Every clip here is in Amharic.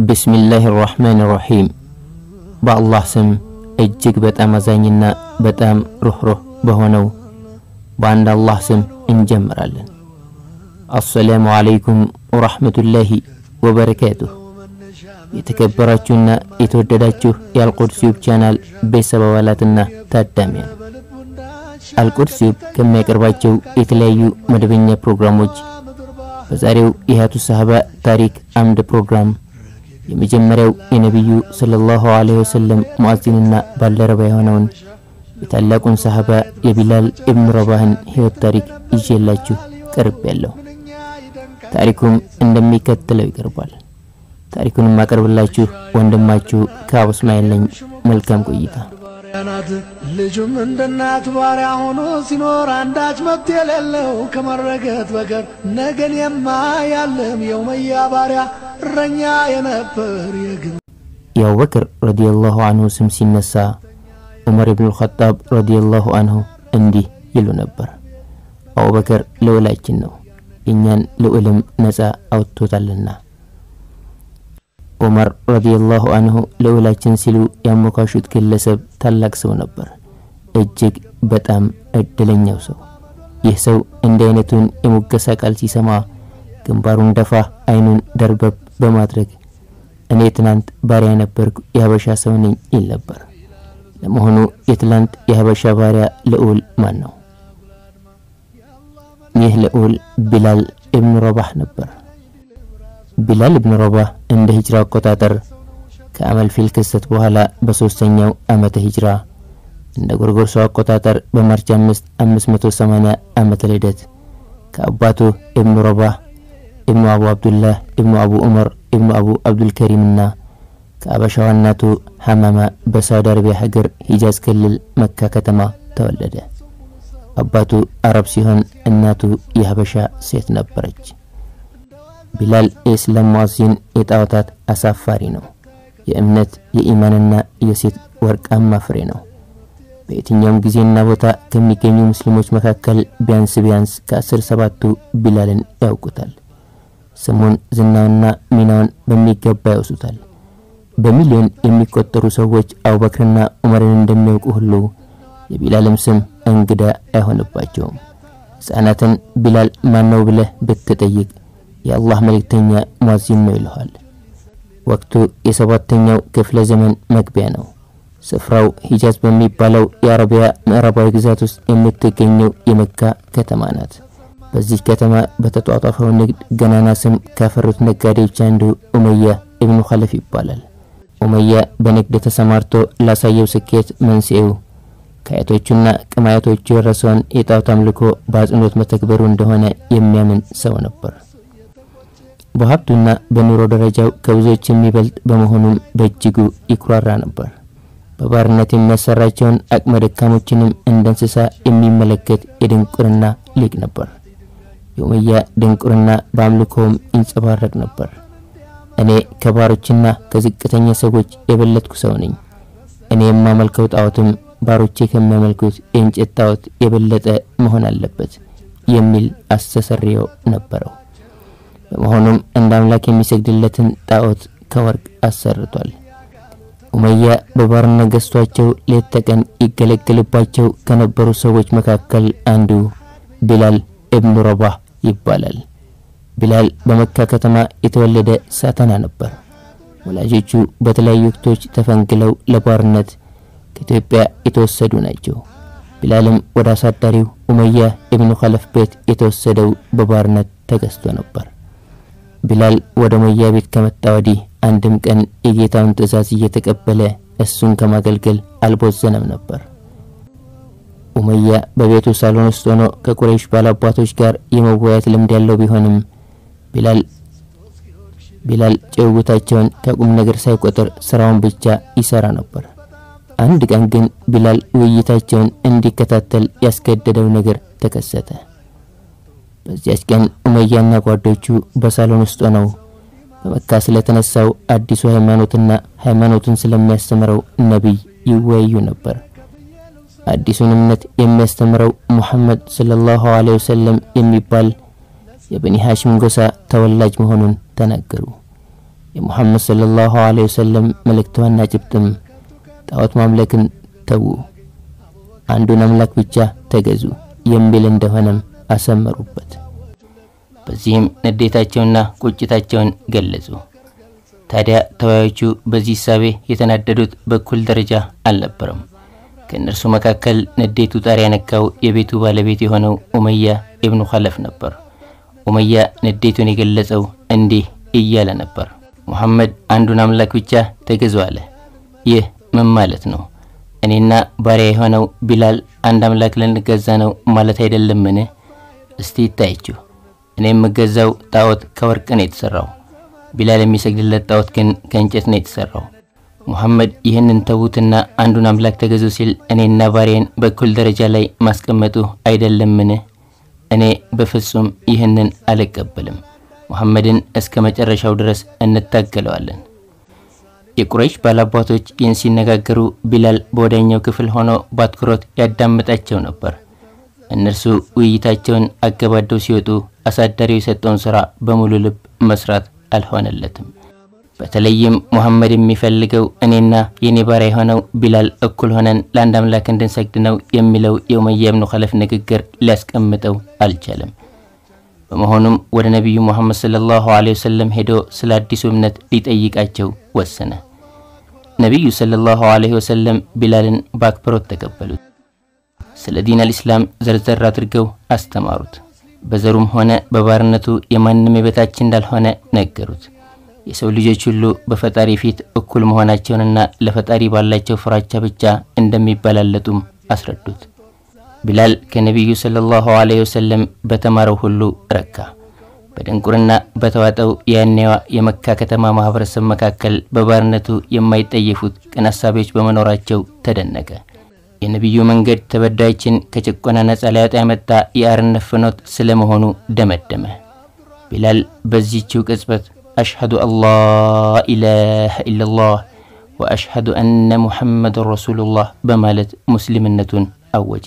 ብስሚላህ ራሕማን ራሒም በአላህ ስም እጅግ በጣም አዛኝና በጣም ሩኅሩህ በሆነው በአንድ አላህ ስም እንጀምራለን። አሰላሙ ዓለይኩም ወራሕመቱላሂ ወበረካቱሁ። የተከበራችሁና የተወደዳችሁ የአልቁድስ ዩብ ቻናል ቤተሰብ አባላትና ታዳሚያን አልቁድስ ዩብ ከሚያቀርባቸው የተለያዩ መደበኛ ፕሮግራሞች በዛሬው የሀያቱ ሰሃባ ታሪክ አምድ ፕሮግራም የመጀመሪያው የነቢዩ ሰለላሁ ዐለይሂ ወሰለም ሙአዚንና ባልደረባ የሆነውን የታላቁን ሰሃባ የቢላል ኢብኑ ረባህን ሕይወት ታሪክ ይዤላችሁ ቀርብ ያለሁ። ታሪኩም እንደሚከተለው ይቀርባል። ታሪኩን የማቀርብላችሁ ወንድማችሁ ከአቡ እስማኤል ነኝ። መልካም ቆይታ። ናት ልጁም እንደ እናት ባሪያ ሆኖ ሲኖር አንዳች መብት የሌለው ከመረገጥ በቀር ነገን የማያልም የውመያ ባሪያ እረኛ የነበር የግን የአቡበክር ረዲየላሁ አንሁ ስም ሲነሳ ዑመር ኢብኑ ልኸጣብ ረዲየላሁ አንሁ እንዲህ ይሉ ነበር። አቡበክር ልዑላችን ነው፣ እኛን ልዑልም ነፃ አውጥቶታልና። ዑመር ረዲየላሁ አንሁ ልዑላችን ሲሉ ያሞካሹት ግለሰብ ታላቅ ሰው ነበር፣ እጅግ በጣም እድለኛው ሰው። ይህ ሰው እንዲህ አይነቱን የሙገሳ ቃል ሲሰማ ግንባሩን ደፋ፣ አይኑን ደርበብ በማድረግ እኔ ትናንት ባሪያ ነበርኩ የሀበሻ ሰው ነኝ ይል ነበር። ለመሆኑ የትላንት የሀበሻ ባሪያ ልዑል ማን ነው? ይህ ልዑል ቢላል ኢብኑ ረባህ ነበር። ቢላል ኢብኑ ረባህ እንደ ሂጅራ አቆጣጠር ከአመል ፊል ክስተት በኋላ በሶስተኛው ዓመተ ሂጅራ እንደ ጎርጎርሶ አቆጣጠር በማርች 5 580 ዓመተ ልደት ከአባቱ ኢብኑ ረባህ ኢብኑ አቡ አብዱላህ ኢብኑ አቡ ዑመር ኢብኑ አቡ አብዱልከሪምና ከአበሻዋ እናቱ ሐማማ በሳውዲ አረቢያ ሀገር ሂጃዝ ክልል መካ ከተማ ተወለደ። አባቱ አረብ ሲሆን እናቱ የሀበሻ ሴት ነበረች። ቢላል የእስላም ሙአዚን የጣዖታት አሳፋሪ ነው። የእምነት የኢማንና የሴት ወርቃማ ፍሬ ነው። በየትኛውም ጊዜና ቦታ ከሚገኙ ሙስሊሞች መካከል ቢያንስ ቢያንስ ከአስር ሰባቱ ቢላልን ያውቁታል። ስሙን ዝናውና ሚናውን በሚገባ ያውሱታል። በሚሊዮን የሚቆጠሩ ሰዎች አቡበክርና ዑመርን እንደሚያውቁ ሁሉ የቢላልም ስም እንግዳ አይሆንባቸውም። ሕፃናትን ቢላል ማነው ብለህ ብትጠይቅ የአላህ መልእክተኛ ሙአዚን ነው ይልሃል። ወቅቱ የሰባተኛው ክፍለ ዘመን መግቢያ ነው። ስፍራው ሂጃዝ በሚባለው የአረቢያ ምዕራባዊ ግዛት ውስጥ የምትገኘው የመካ ከተማ ናት። በዚህ ከተማ በተጧጧፈው ንግድ ገናና ስም ካፈሩት ነጋዴዎች አንዱ ኡመያ ኢብኑ ኸለፍ ይባላል። ኡመያ በንግድ ተሰማርቶ ላሳየው ስኬት መንስኤው ከአያቶቹና ቅማያቶቹ የረሰውን የጣዖት አምልኮ በአጽንኦት መተግበሩ እንደሆነ የሚያምን ሰው ነበር። በሀብቱና በኑሮ ደረጃው ከብዙዎች የሚበልጥ በመሆኑም በእጅጉ ይኩራራ ነበር። በባርነት የሚያሰራቸውን አቅመ ደካሞችንም እንደ እንስሳ የሚመለከት የድንቁርና ሊቅ ነበር። የኡመያ ድንቁርና በአምልኮውም ይንጸባረቅ ነበር። እኔ ከባሮችና ከዝቅተኛ ሰዎች የበለጥኩ ሰው ነኝ። እኔ የማመልከው ጣዖትም ባሮቼ ከሚያመልኩት የእንጨት ጣዖት የበለጠ መሆን አለበት የሚል አስተሰርዮ ነበረው። በመሆኑም እንደ አምላክ የሚሰግድለትን ጣዖት ከወርቅ አሰርቷል። ኡመያ በባርነት ገዝቷቸው ሌት ተቀን ይገለገልባቸው ከነበሩ ሰዎች መካከል አንዱ ቢላል ኢብኑ ረባህ ይባላል። ቢላል በመካ ከተማ የተወለደ ሳተና ነበር። ወላጆቹ በተለያዩ ወቅቶች ተፈንግለው ለባርነት ከኢትዮጵያ የተወሰዱ ናቸው። ቢላልም ወደ አሳዳሪው ኡመያ ኢብኑ ኸለፍ ቤት የተወሰደው በባርነት ተገዝቶ ነበር። ቢላል ወደ ኡመያ ቤት ከመጣ ወዲህ አንድም ቀን የጌታውን ትእዛዝ እየተቀበለ እሱን ከማገልገል አልቦዘነም ነበር። ኡመያ በቤቱ ሳሎን ውስጥ ሆኖ ከቁረይሽ ባላባቶች ጋር የመወያየት ልምድ ያለው ቢሆንም ቢላል ቢላል ጭውውታቸውን ከቁም ነገር ሳይቆጥር ስራውን ብቻ ይሰራ ነበር። አንድ ቀን ግን ቢላል ውይይታቸውን እንዲከታተል ያስገደደው ነገር ተከሰተ። በዚያች ቀን ኡመያና ጓዶቹ በሳሎን ውስጥ ሆነው በመካ ስለተነሳው አዲሱ ሃይማኖትና ሃይማኖቱን ስለሚያስተምረው ነቢይ ይወያዩ ነበር። አዲሱን እምነት የሚያስተምረው ሙሐመድ ሰለላሁ ዐለይሂ ወሰለም የሚባል የበኒ ሐሽም ጎሳ ተወላጅ መሆኑን ተናገሩ። የሙሐመድ ሰለላሁ ዐለይሂ ወሰለም መልእክቷና ጭብጥም ጣዖት ማምለክን ተዉ፣ አንዱን አምላክ ብቻ ተገዙ የሚል እንደሆነም አሰመሩበት። በዚህም ንዴታቸውና ቁጭታቸውን ገለጹ። ታዲያ ተወያዮቹ በዚህ እሳቤ የተናደዱት በኩል ደረጃ አልነበረም። ከእነርሱ መካከል ንዴቱ ጣሪያ ነካው የቤቱ ባለቤት የሆነው ኡመያ ኢብኑ ኸለፍ ነበር። ኡመያ ንዴቱን የገለጸው እንዲህ እያለ ነበር። ሙሐመድ አንዱን አምላክ ብቻ ተገዙ አለ። ይህ ምን ማለት ነው? እኔና ባሪያ የሆነው ቢላል አንድ አምላክ ልንገዛ ነው ማለት አይደለምን? እስቲ ይታያችሁ። እኔ የምገዛው ጣዖት ከወርቅ ነው የተሰራው። ቢላል የሚሰግድለት ጣዖት ግን ከእንጨት ነው የተሰራው። ሙሐመድ ይህንን ተዉትና አንዱን አምላክ ተገዙ ሲል እኔና ባሪያን በኩል ደረጃ ላይ ማስቀመጡ አይደለምን? እኔ በፍጹም ይህንን አልቀበልም። ሙሐመድን እስከ መጨረሻው ድረስ እንታገለዋለን። የቁረይሽ ባላባቶች ይህን ሲነጋገሩ ቢላል በወዳኛው ክፍል ሆኖ በአትኩሮት ያዳምጣቸው ነበር። እነርሱ ውይይታቸውን አገባደው ሲወጡ አሳዳሪው የሰጠውን ሥራ በሙሉ ልብ መስራት አልሆነለትም። በተለይም ሙሐመድ የሚፈልገው እኔና የኔ ባሪያ የሆነው ቢላል እኩል ሆነን ለአንድ አምላክ እንድንሰግድ ነው የሚለው የኡመያ ብኑ ኸለፍ ንግግር ሊያስቀምጠው አልቻለም። በመሆኑም ወደ ነቢዩ ሙሐመድ ሰለላሁ ዐለይሂ ወሰለም ሄዶ ስለ አዲሱ እምነት ሊጠይቃቸው ወሰነ። ነቢዩ ሰለላሁ ዐለይሂ ወሰለም ቢላልን በአክብሮት ተቀበሉት። ስለ ዲን አልኢስላም ዘርዘር አድርገው አስተማሩት። በዘሩም ሆነ በባርነቱ የማንም የበታች እንዳልሆነ ነገሩት። የሰው ልጆች ሁሉ በፈጣሪ ፊት እኩል መሆናቸውንና ለፈጣሪ ባላቸው ፍራቻ ብቻ እንደሚበላለጡም አስረዱት። ቢላል ከነቢዩ ሰለላሁ ዐለይሂ ወሰለም በተማረው ሁሉ ረካ። በድንቁርና በተዋጠው የያኔዋ የመካ ከተማ ማህበረሰብ መካከል በባርነቱ የማይጠየፉት ቅን አሳቢዎች በመኖራቸው ተደነቀ። የነቢዩ መንገድ ተበዳዮችን ከጭቆና ነጻ ሊያወጣ ያመጣ የአርነት ፍኖት ስለመሆኑ ደመደመ። ቢላል በዚህችው ቅጽበት አሽሀዱ አላህ ኢላሃ ኢለላህ ወአሽሀዱ አነ ሙሐመድን ረሱሉላህ በማለት ሙስሊምነቱን አወጀ።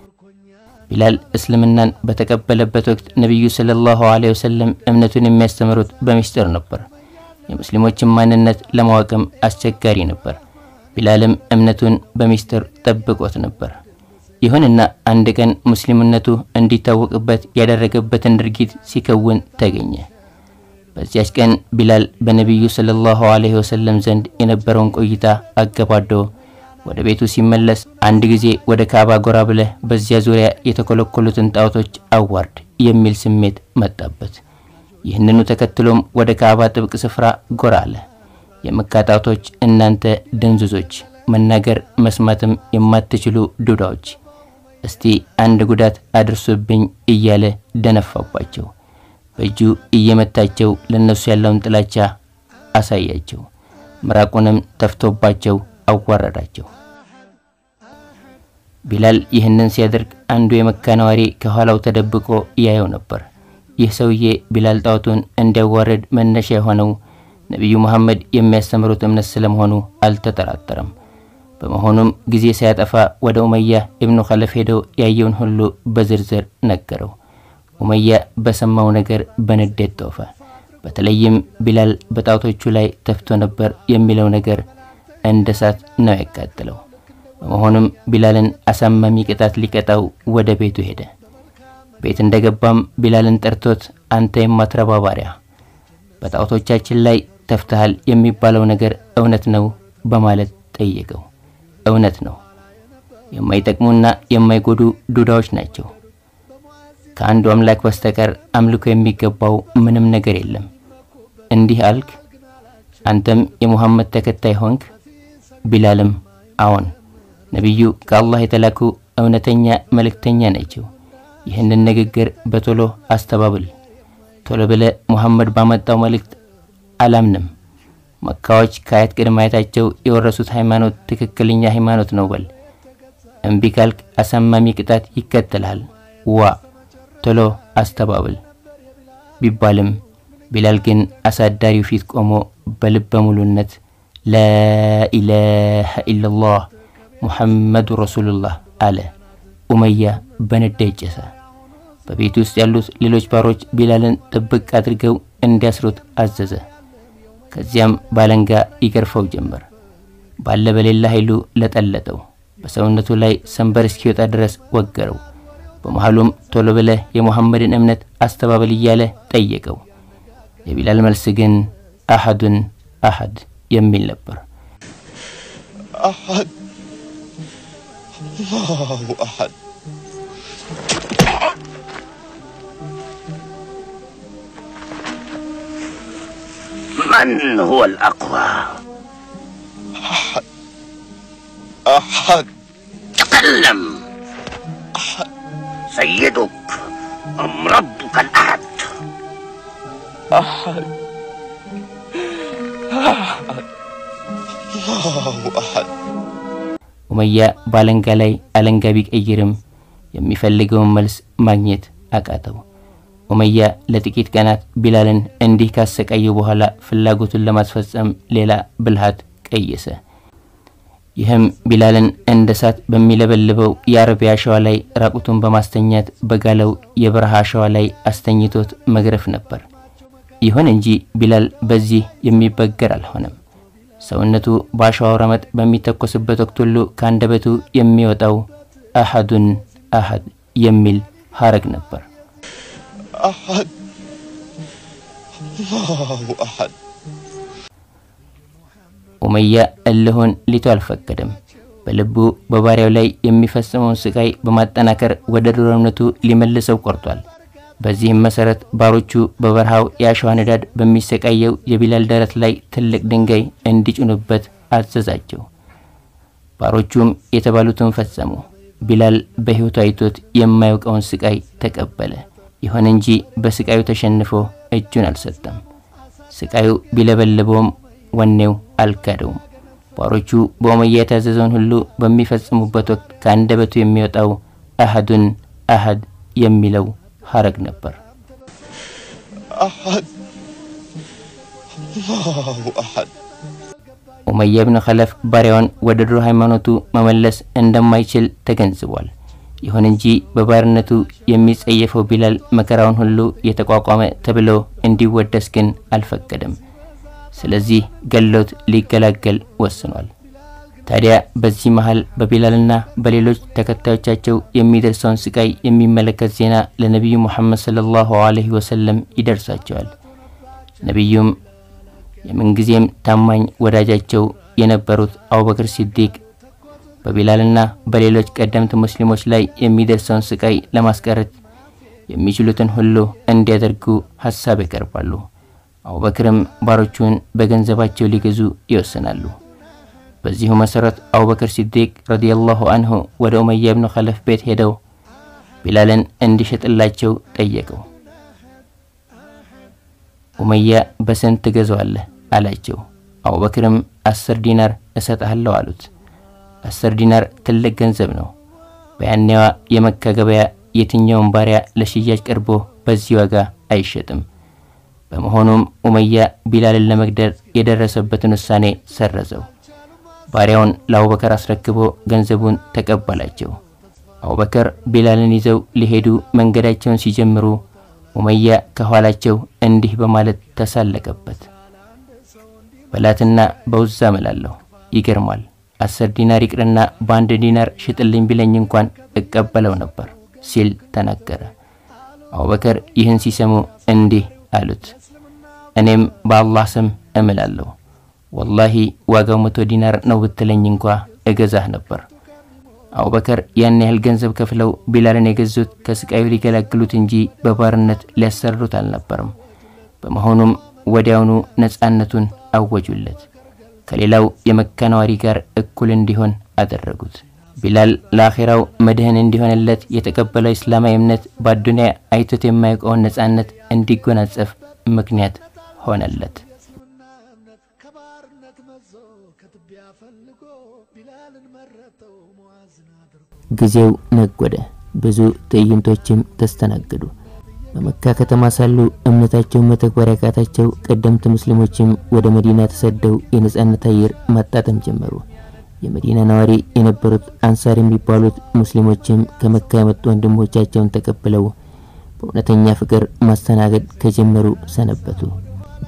ቢላል እስልምናን በተቀበለበት ወቅት ነቢዩ ሰለላሁ ዐለይሂ ወሰለም እምነቱን የሚያስተምሩት በሚስጥር ነበር። የሙስሊሞችን ማንነት ለማወቅም አስቸጋሪ ነበር። ቢላልም እምነቱን በሚስጥር ጠብቆት ነበር። ይሁንና አንድ ቀን ሙስሊምነቱ እንዲታወቅበት ያደረገበትን ድርጊት ሲከውን ተገኘ። በዚያች ቀን ቢላል በነቢዩ ሰለላሁ ዐለይሂ ወሰለም ዘንድ የነበረውን ቆይታ አገባዶ ወደ ቤቱ ሲመለስ አንድ ጊዜ ወደ ካዕባ ጎራ ብለህ በዚያ ዙሪያ የተኮለኮሉትን ጣዖቶች አዋርድ የሚል ስሜት መጣበት። ይህንኑ ተከትሎም ወደ ካዕባ ጥብቅ ስፍራ ጎራ አለ። የመካ ጣዖቶች እናንተ ድንዙዞች፣ መናገር መስማትም የማትችሉ ዱዳዎች፣ እስቲ አንድ ጉዳት አድርሱብኝ እያለ ደነፋባቸው። በእጁ እየመታቸው ለነሱ ያለውን ጥላቻ አሳያቸው። ምራቁንም ተፍቶባቸው አዋረዳቸው። ቢላል ይህንን ሲያደርግ አንዱ የመካ ነዋሪ ከኋላው ተደብቆ ያየው ነበር። ይህ ሰውዬ ቢላል ጣዖቱን እንዲያዋርድ መነሻ የሆነው ነቢዩ መሐመድ የሚያስተምሩት እምነት ስለመሆኑ አልተጠራጠረም። በመሆኑም ጊዜ ሳያጠፋ ወደ ኡመያ ኢብኑ ኸለፍ ሄደው ያየውን ሁሉ በዝርዝር ነገረው። ኡመያ በሰማው ነገር በንዴት ጦፈ። በተለይም ቢላል በጣዖቶቹ ላይ ተፍቶ ነበር የሚለው ነገር እንደ እሳት ነው ያቃጥለው። በመሆኑም ቢላልን አሳማሚ ቅጣት ሊቀጣው ወደ ቤቱ ሄደ። ቤት እንደገባም ቢላልን ጠርቶት አንተ የማትረባ ባሪያ በጣዖቶቻችን ላይ ተፍተሃል የሚባለው ነገር እውነት ነው በማለት ጠየቀው። እውነት ነው፣ የማይጠቅሙና የማይጎዱ ዱዳዎች ናቸው። ከአንዱ አምላክ በስተቀር አምልኮ የሚገባው ምንም ነገር የለም። እንዲህ አልክ? አንተም የሙሐመድ ተከታይ ሆንክ? ቢላልም አዎን፣ ነቢዩ ከአላህ የተላኩ እውነተኛ መልእክተኛ ናቸው። ይህንን ንግግር በቶሎ አስተባብል። ቶሎ ብለ ሙሐመድ ባመጣው መልእክት አላምንም። መካዎች ከአያት ቅድመ አያታቸው የወረሱት ሃይማኖት ትክክለኛ ሃይማኖት ነው በል። እምቢ ካልክ አሳማሚ ቅጣት ይከተልሃል። ዋ ቶሎ አስተባብል ቢባልም ቢላል ግን አሳዳሪው ፊት ቆሞ በልበ ሙሉነት ላኢላሃ ኢለላህ ሙሐመዱ ረሱሉላህ አለ። ኡመያ በንዴት ጨሰ። በቤት ውስጥ ያሉት ሌሎች ባሮች ቢላልን ጥብቅ አድርገው እንዲያስሩት አዘዘ። ከዚያም ባለንጋ ይገርፈው ጀመር። ባለ በሌላ ኃይሉ ለጠለጠው። በሰውነቱ ላይ ሰንበር እስኪወጣ ድረስ ወገረው። በመሃሉም ቶሎ ብለህ የሙሐመድን እምነት አስተባበል እያለ ጠየቀው። የቢላል መልስ ግን አሐዱን አሐድ የሚል ነበር። أحد الله أحد من هو الأقوى أحد تكلم سيدك أم ربك الأحد أحد أحد الله أحد ኡመያ ባለንጋ ላይ አለንጋ ቢቀይርም የሚፈልገውን መልስ ማግኘት አቃተው። ኡመያ ለጥቂት ቀናት ቢላልን እንዲህ ካሰቃየ በኋላ ፍላጎቱን ለማስፈጸም ሌላ ብልሃት ቀየሰ። ይህም ቢላልን እንደ እሳት በሚለበልበው የአረቢያ አሸዋ ላይ ራቁቱን በማስተኛት በጋለው የበረሃ አሸዋ ላይ አስተኝቶት መግረፍ ነበር። ይሁን እንጂ ቢላል በዚህ የሚበገር አልሆነም። ሰውነቱ በአሸዋው ረመጥ በሚተኮስበት ወቅት ሁሉ ከአንደበቱ የሚወጣው አሐዱን አሐድ የሚል ሀረግ ነበር። أحد الله أحد ኡመያ እልሁን ሊቶ አልፈቀደም። በልቡ በባሪያው ላይ የሚፈጽመውን ስቃይ በማጠናከር ወደ ድሮ እምነቱ ሊመልሰው ቆርጧል። በዚህም መሰረት ባሮቹ በበረሃው የአሸዋ ንዳድ በሚሰቃየው የቢላል ደረት ላይ ትልቅ ድንጋይ እንዲጭኑበት አዘዛቸው። ባሮቹም የተባሉትን ፈጸሙ። ቢላል በሕይወቱ አይቶት የማያውቀውን ስቃይ ተቀበለ። ይሁን እንጂ በስቃዩ ተሸንፎ እጁን አልሰጠም። ስቃዩ ቢለበልበውም ወኔው አልካደውም። ባሮቹ በኡመያ የታዘዘውን ሁሉ በሚፈጽሙበት ወቅት ከአንደበቱ የሚወጣው አሐዱን አሐድ የሚለው ሀረግ ነበር። أحد الله أحد ኡመያ ብን ኸለፍ ባሪያውን ወደ ድሮ ሃይማኖቱ መመለስ እንደማይችል ተገንዝቧል። ይሁን እንጂ በባርነቱ የሚጸየፈው ቢላል መከራውን ሁሉ የተቋቋመ ተብሎ እንዲወደስ ግን አልፈቀደም። ስለዚህ ገሎት ሊገላገል ወስኗል። ታዲያ በዚህ መሃል በቢላልና በሌሎች ተከታዮቻቸው የሚደርሰውን ስቃይ የሚመለከት ዜና ለነቢዩ ሙሐመድ ሰለላሁ ዐለይሂ ወሰለም ይደርሳቸዋል። ነቢዩም የምንጊዜም ታማኝ ወዳጃቸው የነበሩት አቡበክር ሲዲቅ በቢላልና በሌሎች ቀደምት ሙስሊሞች ላይ የሚደርሰውን ስቃይ ለማስቀረት የሚችሉትን ሁሉ እንዲያደርጉ ሀሳብ ያቀርባሉ። አቡበክርም ባሮቹን በገንዘባቸው ሊገዙ ይወስናሉ። በዚሁ መሰረት አቡበክር ሲዲቅ ረዲየላሁ አንሁ ወደ ኡመያ ብኑ ኸለፍ ቤት ሄደው ቢላልን እንዲሸጥላቸው ጠየቀው። ኡመያ በስንት ትገዛዋለህ አላቸው። አቡበክርም አስር ዲናር እሰጥሃለሁ አሉት። አስር ዲናር ትልቅ ገንዘብ ነው። በያኔዋ የመካ ገበያ የትኛውን ባሪያ ለሽያጭ ቀርቦ በዚህ ዋጋ አይሸጥም። በመሆኑም ኡመያ ቢላልን ለመግደል የደረሰበትን ውሳኔ ሰረዘው። ባሪያውን ለአቡበከር አስረክቦ ገንዘቡን ተቀበላቸው። አቡበከር ቢላልን ይዘው ሊሄዱ መንገዳቸውን ሲጀምሩ ኡመያ ከኋላቸው እንዲህ በማለት ተሳለቀበት። በላትና በውዛ እምላለሁ፣ ይገርማል። አስር ዲናር ይቅርና በአንድ ዲናር ሽጥልኝ ቢለኝ እንኳን እቀበለው ነበር ሲል ተናገረ። አቡበከር ይህን ሲሰሙ እንዲህ አሉት፣ እኔም በአላህ ስም እምላለሁ ወላሂ ዋጋው መቶ ዲናር ነው ብትለኝ እንኳ እገዛህ ነበር። አቡበከር ያን ያህል ገንዘብ ከፍለው ቢላልን የገዙት ከስቃዩ ሊገላግሉት እንጂ በባርነት ሊያሰሩት አልነበረም። በመሆኑም ወዲያውኑ ነፃነቱን አወጁለት። ከሌላው የመካ ነዋሪ ጋር እኩል እንዲሆን አደረጉት። ቢላል ለአኼራው መድህን እንዲሆንለት የተቀበለው እስላማዊ እምነት በአዱንያ አይቶት የማያውቀውን ነፃነት እንዲጎናጸፍ ምክንያት ሆነለት። እስልምና እምነት ከባርነት መዞ ከትቢያ ፈልጎ ቢላልን መረጠው ሙዓዝን አድርጎ ጊዜው ነጎደ። ብዙ ትዕይንቶችም ተስተናገዱ። በመካ ከተማ ሳሉ እምነታቸውን መተግበር ያቃታቸው ቀደምት ሙስሊሞችም ወደ መዲና ተሰደው የነጻነት አየር ማጣጠም ጀመሩ። የመዲና ነዋሪ የነበሩት አንሳር የሚባሉት ሙስሊሞችም ከመካ የመጡ ወንድሞቻቸውን ተቀብለው በእውነተኛ ፍቅር ማስተናገድ ከጀመሩ ሰነበቱ።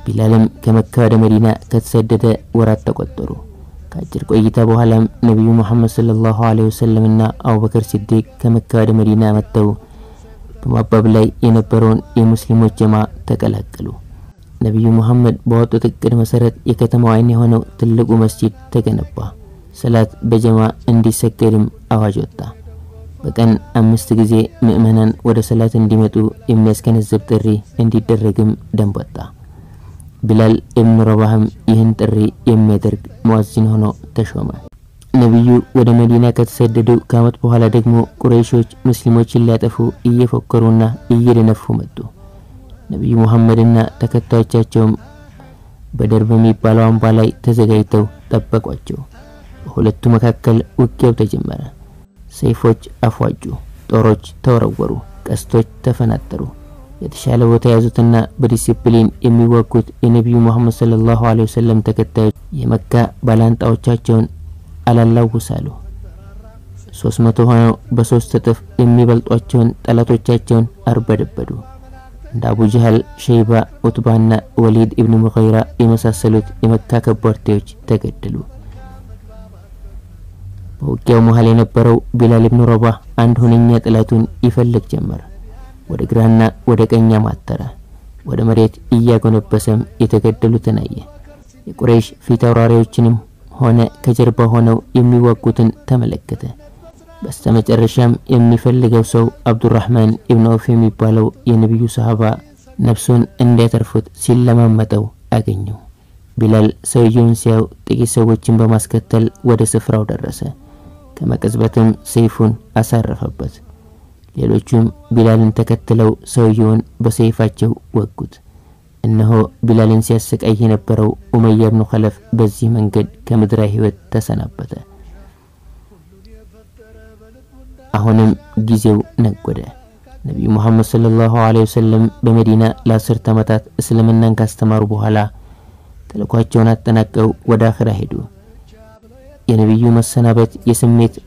ቢላልም ከመካ ወደ መዲና ከተሰደደ ወራት ተቆጠሩ። ከአጭር ቆይታ በኋላም ነቢዩ ሙሐመድ ሰለላሁ ዐለይሂ ወሰለምና አቡበከር ሲዲቅ ከመካ ወደ መዲና መጥተው በማባብ ላይ የነበረውን የሙስሊሞች ጀማ ተቀላቀሉ። ነቢዩ ሙሐመድ ባወጡት እቅድ መሰረት የከተማው ዓይን የሆነው ትልቁ መስጂድ ተገነባ። ሰላት በጀማ እንዲሰገድም አዋጅ ወጣ። በቀን አምስት ጊዜ ምእመናን ወደ ሰላት እንዲመጡ የሚያስገነዝብ ጥሪ እንዲደረግም ደንብ ወጣ። ቢላል ኢብኑ ረባህም ይህን ጥሪ የሚያደርግ ሙአዚን ሆኖ ተሾመ። ነቢዩ ወደ መዲና ከተሰደዱ ከዓመት በኋላ ደግሞ ቁረይሾች ሙስሊሞችን ሊያጠፉ እየፎከሩና እየደነፉ መጡ። ነቢዩ ሙሐመድና ተከታዮቻቸውም በደር በሚባለው አምባ ላይ ተዘጋጅተው ጠበቋቸው። በሁለቱ መካከል ውጊያው ተጀመረ። ሰይፎች አፏጩ፣ ጦሮች ተወረወሩ፣ ቀስቶች ተፈናጠሩ። የተሻለ ቦታ የያዙትና በዲሲፕሊን የሚዋጉት የነቢዩ ሙሐመድ ሰለላሁ ዐለይሂ ወሰለም ተከታዮች የመካ ባላንጣዎቻቸውን አላላውሳሉ። ሶስት መቶ ሆነው በሶስት እጥፍ የሚበልጧቸውን ጠላቶቻቸውን አርበደበዱ። እንደ አቡ ጀህል፣ ሸይባ፣ ኡትባና ወሊድ ኢብኑ ሙገይራ የመሳሰሉት የመካ ከበርቴዎች ተገደሉ። በውጊያው መሃል የነበረው ቢላል ኢብኑ ረባህ አንድ ሁነኛ ጠላቱን ይፈልግ ጀመር። ወደ ግራና ወደ ቀኝ ማተረ። ወደ መሬት እያጎነበሰም የተገደሉትን አየ። የቁረይሽ ፊት አውራሪዎችንም ሆነ ከጀርባ ሆነው የሚዋጉትን ተመለከተ። በስተመጨረሻም የሚፈልገው ሰው አብዱራህማን ኢብኑ ዐውፍ የሚባለው የነቢዩ ሰሃባ ነፍሱን እንዲያተርፉት ሲለማመጠው አገኘው። ቢላል ሰውየውን ሲያው ጥቂት ሰዎችን በማስከተል ወደ ስፍራው ደረሰ። ከመቀዝበትም ሰይፉን አሳረፈበት። ሌሎቹም ቢላልን ተከትለው ሰውየውን በሰይፋቸው ወጉት። እነሆ ቢላልን ሲያሰቃይ የነበረው ኡመያ ብኑ ኸለፍ በዚህ መንገድ ከምድራዊ ሕይወት ተሰናበተ። አሁንም ጊዜው ነጎደ። ነቢዩ ሙሐመድ ሰለላሁ ዐለይሂ ወሰለም በመዲና ለአስርት ዓመታት እስልምናን ካስተማሩ በኋላ ተልኳቸውን አጠናቀው ወደ አኽራ ሄዱ። የነቢዩ መሰናበት የስሜት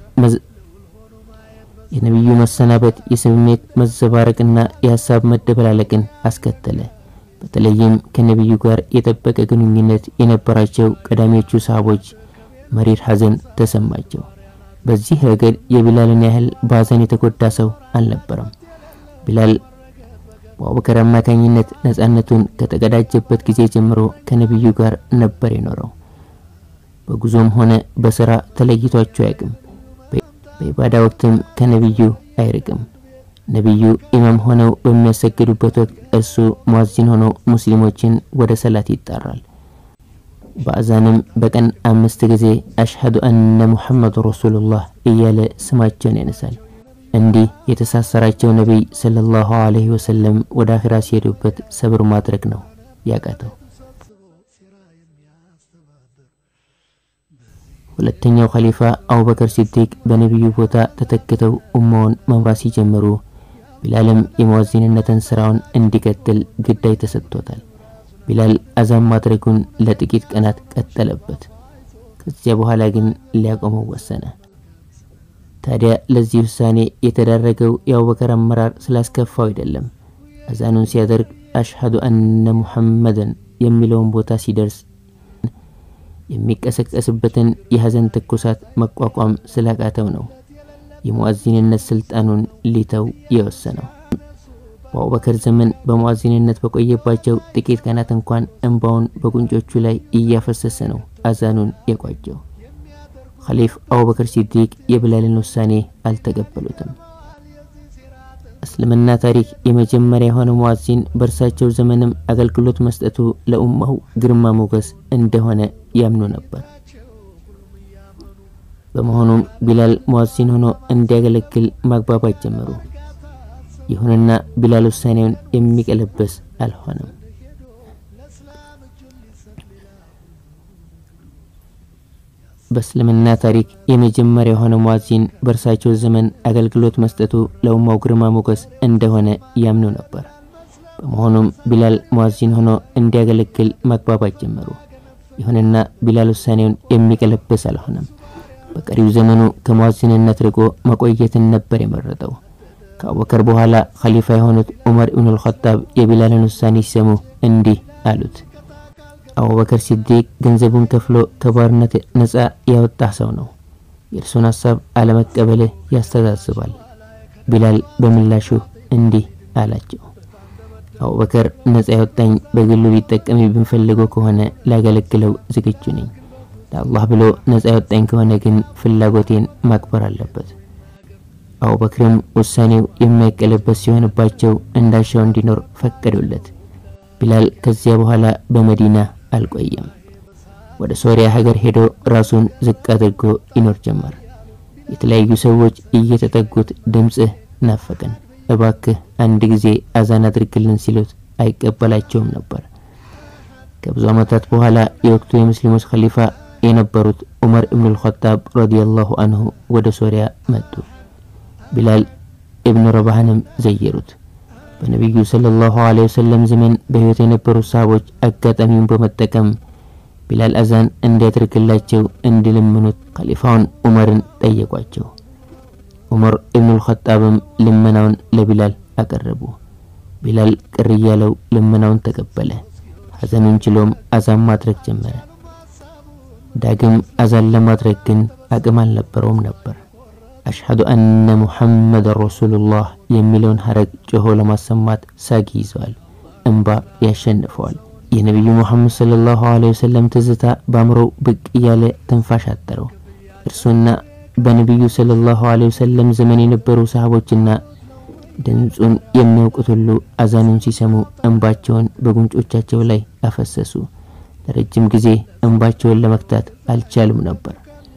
የነቢዩ መሰናበት የስሜት መዘባረቅና የሀሳብ መደበላለቅን አስከተለ። በተለይም ከነቢዩ ጋር የጠበቀ ግንኙነት የነበራቸው ቀዳሚዎቹ ሰሃቦች መሪር ሐዘን ተሰማቸው። በዚህ ረገድ የቢላልን ያህል በሐዘን የተጎዳ ሰው አልነበረም። ቢላል በአቡበከር አማካኝነት ነጻነቱን ከተቀዳጀበት ጊዜ ጀምሮ ከነቢዩ ጋር ነበር የኖረው። በጉዞም ሆነ በስራ ተለይቷቸው አያውቅም። በኢባዳ ወቅትም ከነቢዩ አይርቅም። ነቢዩ ኢማም ሆነው በሚያሰግዱበት ወቅት እርሱ ሙአዚን ሆኖ ሙስሊሞችን ወደ ሰላት ይጣራል። በአዛንም በቀን አምስት ጊዜ አሽሀዱ አነ ሙሐመዱ ረሱሉላህ እያለ ስማቸውን ያነሳል። እንዲህ የተሳሰራቸው ነቢይ ሰለላሁ ዐለይሂ ወሰለም ወደ አኺራ ሲሄዱበት ሰብር ማድረግ ነው ያቃተው። ሁለተኛው ኸሊፋ አቡበከር ሲዲቅ በነቢዩ ቦታ ተተክተው ኡማውን መምራት ሲጀምሩ ቢላልም የሙአዚንነትን ስራውን እንዲቀጥል ግዳይ ተሰጥቶታል። ቢላል አዛን ማድረጉን ለጥቂት ቀናት ቀጠለበት። ከዚያ በኋላ ግን ሊያቆመው ወሰነ። ታዲያ ለዚህ ውሳኔ የተዳረገው የአቡበከር አመራር ስላስከፋው አይደለም። አዛኑን ሲያደርግ አሽሀዱ አነ ሙሐመደን የሚለውን ቦታ ሲደርስ የሚቀሰቀስበትን የሐዘን ትኩሳት መቋቋም ስላቃተው ነው የሙአዚንነት ስልጣኑን ሊተው የወሰነው። በአቡበከር ዘመን በሙአዚንነት በቆየባቸው ጥቂት ቀናት እንኳን እንባውን በጉንጮቹ ላይ እያፈሰሰ ነው አዛኑን የቋጨው። ኸሊፍ አቡበከር ሲዲቅ የቢላልን ውሳኔ አልተቀበሉትም። እስልምና ታሪክ የመጀመሪያ የሆነ ሙአዚን በእርሳቸው ዘመንም አገልግሎት መስጠቱ ለኡማው ግርማ ሞገስ እንደሆነ ያምኑ ነበር። በመሆኑም ቢላል ሙአዚን ሆኖ እንዲያገለግል ማግባባት ጀመሩ። ይሁንና ቢላል ውሳኔውን የሚቀለበስ አልሆነም። በእስልምና ታሪክ የመጀመሪያ የሆነ ሙአዚን በእርሳቸው ዘመን አገልግሎት መስጠቱ ለኡማው ግርማ ሞገስ እንደሆነ ያምኑ ነበር። በመሆኑም ቢላል ሙአዚን ሆኖ እንዲያገለግል ማግባባት ጀመሩ። ይሁንና ቢላል ውሳኔውን የሚቀለብስ አልሆነም። በቀሪው ዘመኑ ከሙአዚንነት ርቆ መቆየትን ነበር የመረጠው። ከአቡበከር በኋላ ኸሊፋ የሆኑት ዑመር ኢብኑል ኸጣብ የቢላልን ውሳኔ ሲሰሙ እንዲህ አሉት፣ አቡበከር ሲዲቅ ገንዘቡን ከፍሎ ከባርነት ነፃ ያወጣህ ሰው ነው። የእርሱን ሀሳብ አለመቀበልህ ያስተዛዝባል። ቢላል በምላሹ እንዲህ አላቸው። አቡበከር ነፃ ያወጣኝ በግሉ ሊጠቀም ብንፈልገው ከሆነ ላገለግለው ዝግጁ ነኝ። ለአላህ ብሎ ነፃ ያወጣኝ ከሆነ ግን ፍላጎቴን ማክበር አለበት። አቡበክርም ውሳኔው የማይቀለበስ ሲሆንባቸው እንዳሻው እንዲኖር ፈቀዱለት። ቢላል ከዚያ በኋላ በመዲና አልቆየም። ወደ ሶሪያ ሀገር ሄዶ ራሱን ዝቅ አድርጎ ይኖር ጀመር። የተለያዩ ሰዎች እየተጠጉት ድምፅህ ናፈቀን፣ እባክህ አንድ ጊዜ አዛን አድርግልን ሲሉት አይቀበላቸውም ነበር። ከብዙ ዓመታት በኋላ የወቅቱ የሙስሊሞች ኸሊፋ የነበሩት ዑመር ኢብኑል ኸጣብ ረዲየላሁ አንሁ ወደ ሶሪያ መጡ። ቢላል ኢብኑ ረባህንም ዘየሩት። በነቢዩ ሰለላሁ ዐለይሂ ወሰለም ዘመን በሕይወት የነበሩ ሰሃቦች አጋጣሚውን በመጠቀም ቢላል አዛን እንዲያደርግላቸው እንዲለምኑት ኸሊፋውን ዑመርን ጠየቋቸው። ዑመር ኢብኑል ኸጣብም ልመናውን ለቢላል አቀረቡ። ቢላል ቅር እያለው ልመናውን ተቀበለ። ሐዘኑን ችሎም አዛን ማድረግ ጀመረ። ዳግም አዛን ለማድረግ ግን አቅም አልነበረውም ነበር። አሽሀዱ አነ ሙሐመድን ረሱሉላህ የሚለውን ሀረግ ጮሆ ለማሰማት ሳጊ ይዘዋል። እንባ ያሸንፈዋል። የነቢዩ ሙሐመድ ሰለላሁ ዐለይሂ ወሰለም ትዝታ በአእምሮው ብቅ እያለ ትንፋሽ አጠረው። እርሱና በነቢዩ ሰለላሁ ዐለይሂ ወሰለም ዘመን የነበሩ ሰሃቦችና ድምፁን የሚያውቁት ሁሉ አዛኑን ሲሰሙ እንባቸውን በጉንጮቻቸው ላይ አፈሰሱ። ለረጅም ጊዜ እንባቸውን ለመክታት አልቻሉም ነበር።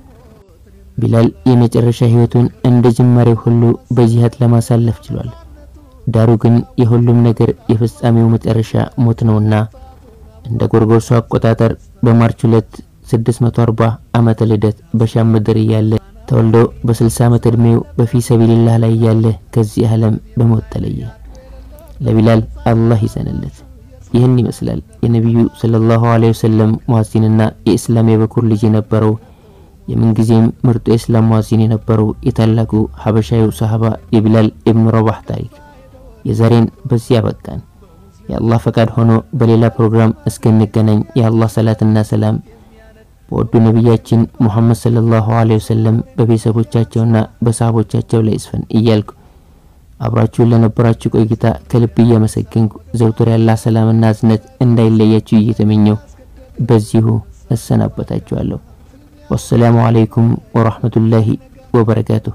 ቢላል የመጨረሻ ህይወቱን እንደ ጅማሬው ሁሉ በጂሃድ ለማሳለፍ ችሏል። ዳሩ ግን የሁሉም ነገር የፍጻሜው መጨረሻ ሞት ነውና እንደ ጎርጎርሶ አቆጣጠር በማርች 2 640 ዓመተ ልደት በሻም ምድር እያለ ተወልዶ በ60 ዓመት ዕድሜው በፊ ሰቢልላህ ላይ እያለ ከዚህ ዓለም በሞት ተለየ። ለቢላል አላህ ይዘንለት። ይህን ይመስላል የነቢዩ ሰለላሁ ዐለይሂ ወሰለም ሙሐሲንና የእስላም የበኩር ልጅ የነበረው የምንጊዜም ምርጡ የእስላም ሙሐሲን የነበረው የታላቁ ሀበሻዊው ሰሃባ የቢላል ኢብኑ ረባህ ታሪክ። የዛሬን በዚህ ያበቃን። የአላህ ፈቃድ ሆኖ በሌላ ፕሮግራም እስክንገናኝ የአላህ ሰላትና ሰላም በወዱ ነቢያችን ሙሐመድ ሰለላሁ ዐለይሂ ወሰለም በቤተሰቦቻቸውና በሰሃቦቻቸው ላይ ይስፈን እያልኩ አብራችሁን ለነበራችሁ ቆይታ ከልብ እያመሰገንኩ ዘውትር ያላህ ሰላምና እዝነት እንዳይለያችሁ እየተመኘው በዚሁ እሰናበታችኋለሁ። ወሰላሙ አለይኩም ወራህመቱላሂ ወበረካቱሁ።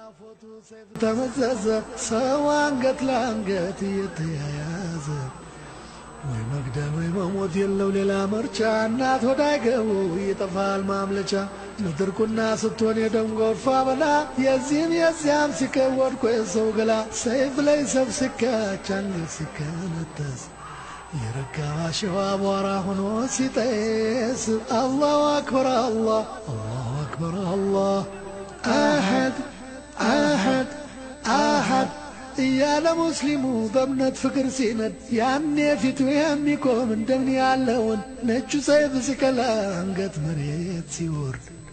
ተመዘዘ ሰው አንገት ለአንገት እየተያያዘ ወይ መግደል ወይ መሞት የለው ሌላ ምርጫ። እናት ወዳይገቡ ይጠፋል ማምለጫ። ምድር ቁና ስትሆን የደም ጎርፋ በላ የዚህም የዚያም ሲከወድቆ የሰው ገላ ሰይፍ ላይ ሰብ ሲካች አንገት ሲከነጠስ የረጋባ ሸዋ አቧራ ሆኖ ሲጤስ አላሁ አክበር አላህ አላሁ አክበር አላህ አሐድ አሐድ አሐድ እያለ ሙስሊሙ በእምነት ፍቅር ሲነድ ያኔ ፊቱ የሚቆም እንደምን ያለውን ነጩ ሰይፍ ሲከላ አንገት መሬት ሲወርድ